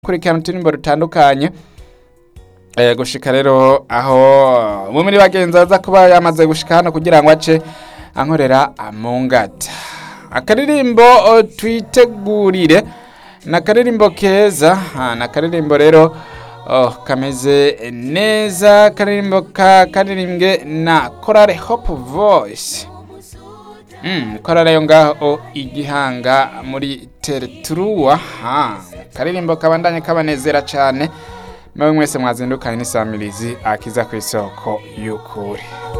kurikirana uturirimbo dutandukanye eh, gushika rero aho umwe muri bagenzi aza kuba yamaze gushika hano kugira ngo ace ankorera amungata akaririmbo oh, twitegurire ni akaririmbo keza ah, ni akaririmbo rero oh, kameze neza akaririmbo ka karirimbwe na korale hope voice Mm, korale yo ngaho igihanga muri tereturuwa ha karirimbo kabandanye kabanezera cyane nawe mwese mwazindukanye n'isamirizi akiza ku isoko y'ukuri